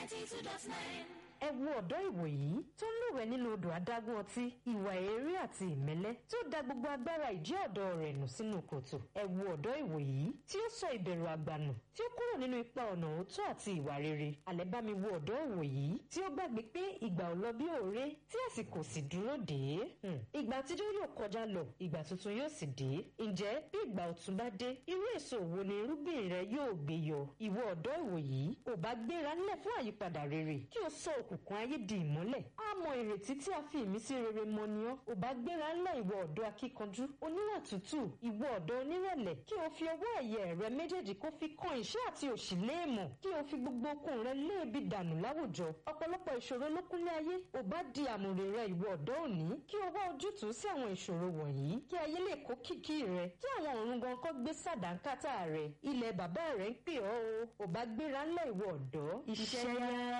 ninety two dot nine. ẹ wo ọ̀dọ́ ìwòyí tó ń lúwẹ̀ẹ́ nínú odò adágún ọtí ìwà èérí àti ìmẹ́lẹ́ tó da gbogbo agbára ìjẹ́ ọ̀dọ́ rẹ̀ nù sínú kòtò ẹ wo ọ̀dọ́ ìwòyí tí ó sọ ìbẹ̀rù àgbànù tí ó kúrò nínú ipa ọ̀nà òótọ́ àti ìwà rere àlẹ́ bá mi wo ọ̀dọ́ ìwòyí tí ó gbàgbé pé ìgbà ò lọ bí òré tí àsìkò sì dúró dé Hmm. ìgbà àtijọ́ yóò kọjá lọ ìgbà tuntun yóò sì dé ǹjẹ́ bí ìgbà ọ̀tun bá dé irú èso wo ni irúgbìn rẹ yóò gbé yọ ìwọ ọ̀dọ́ ìwòyí ò bá gbéra ńlẹ̀ fún àyípadà rere kí o sọ òkùnkùn ayé di ìmọ́lẹ̀ á mọ ìrètí tí a fi ìmísí rere mọ ni ọ́ ò bá gbéra ńlẹ̀ ìwọ ọ̀dọ́ akíkanjú oníwà tútù ìwọ ọ̀dọ́ onírẹ̀lẹ̀ kí o fi ọwọ́ ẹ̀yẹ rẹ méjèèjì kó fi kan ìṣẹ́ àti òṣì léèmọ̀ kí o fi gbogbo okun rẹ léèbi dànù láwùjọ ọ̀pọ̀lọpọ̀ ìṣòro ló kúnlé ayé ò bá di àmùrè rẹ ìwọ ọ̀dọ́ òní kí o wá ojútùú sí àwọn ìṣòro wọ̀nyí kí ayé lè kó kìkì rẹ kí àwọn ọ̀run gan kọ́ gbé sàdánkátà rẹ ilẹ̀ bàbá rẹ ń pè ọ́ o ò bá gbéra ńlẹ̀ ìwọ ọ̀dọ́ iṣẹ́ yá.